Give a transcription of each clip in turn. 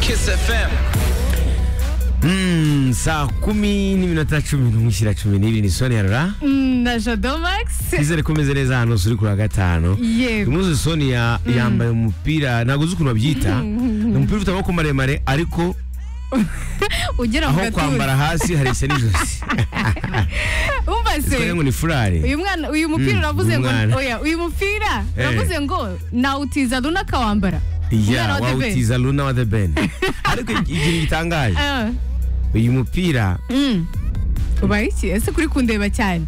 Kiss FM. Mm, saa kumi n'iminota cumi n'umwe ishyira cumi n'ibiri ni sonera Mm, na Jado Max twizere ko umeze neza hano suri kuri gatanu uyu yego munsi sonia yambaye umupira ntabwo uzi ukuntu babyita ni umupira ufite amaboko maremare ariko ugera mu aho gatuza kwambara hasi hareshya n'ijosi umva se twagira ngo ni furari uyu mwana uyu mupira Mm, uravuze ngo umwana. oya uyu mupira Eh. uravuze ngo nawutiza luna akawambara umwana ya wa The Ben. wawutiza luna wa the ben ariko ikintu gitangaje Ah, uyu mupira mm. ubaye iki ese kuri kundeba cyane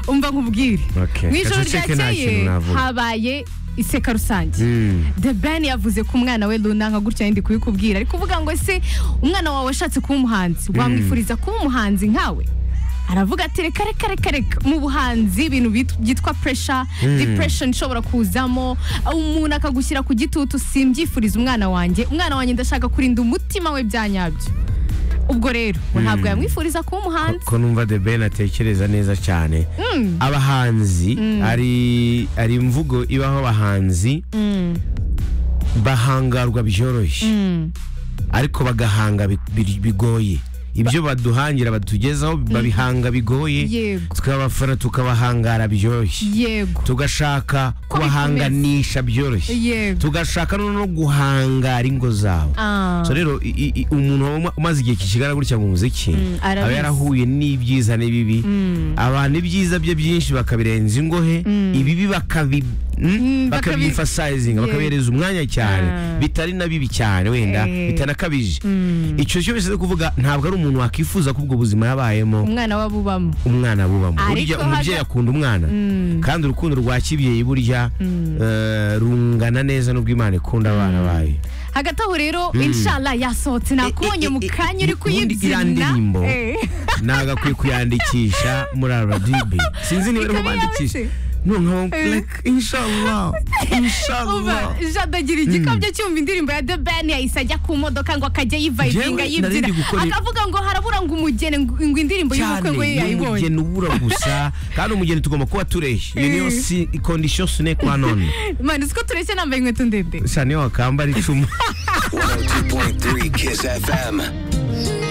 umva nkubwire Okay. mu ijoro Gace uceke nta kintu ryakeye navuga. habaye iseka rusange mm, The Ben yavuze ko umwana we Luna nka gutya ndi kubikubwira ari kuvuga ngo se umwana wawe ashatse kuba umuhanzi wamwifuriza kuba umuhanzi nkawe aravuga ati reka reka reka reka mu buhanzi ibintu bit- byitwa pressure depression ishobora kuzamo umuntu akagushyira ku gitutu simbyifuriza umwana wanjye umwana wanjye ndashaka kurinda umutima we bya nyabyo ubwo rero ngo ntabwo yamwifuriza kuba umuhanzi ko numva the ben atekereza neza cyane Mm. abahanzi ari ari imvugo ibaho abahanzi Mm, bahangarwa byoroshye mm. ariko bagahanga bi- bi- bigoye ibyo baduhangira batugezaho babihanga bigoye Yego. tukabafana tukabahangara byoroshye yego tugashaka kubahanganisha byoroshye Yego. tugashaka no no guhangara ingo zabo Ah. so rero i- i- i- umuntu waba uma- umaze igihe kikigana gutya mu muziki arabizi. aba yarahuye n'ibyiza n'ibibi abantu ibyiza bye byinshi bakabirenza ingohe ibibi bakabi Mm, bakabi- bakabyimfasayizinga Yeah. bakabihereza umwanya cyane Ah. bitari na bibi cyane wenda Eh. bitanakabije icyo cyo bivuze kuvuga ntabwo ari umuntu wakwifuza ko ubwo buzima yabayemo umwana we abubamo umwana bubamo Ariko burya umubyeyi haga- akunda umwana kandi urukundo rwa kibyeyi burya eh, rungana neza n'ubwo imana ikunda abana bayo hagati aho rero inshallah yasohotse nakubonye mu kanya Ubundi uri iriya kuyibyina ndirimbo Eh. ntabwo akwiye kuyandikisha muri aradibi sinzi niba ariho Ikaba bandikisha yawe noneho Eh. like inshallah Umva, inshallah Jado agira igikabyo cyumva indirimbo ya The Ben yahise ajya ku modoka ngo akajya yivayibinga Jewe nari yibyina ndi gukora- akavuga ngo harabura ngo umugeni ngo ngo indirimbo y'ubukwe ngo ye yayibonye umugeni ubura gusa kandi umugeni tugomba kuba tureshya iyo niyo Eh. si kondisiyo sine kwa none mani uzi ko tureshya nambaye inkweto ndende gusa niyo wakambara icumu 102.3 Kiss FM.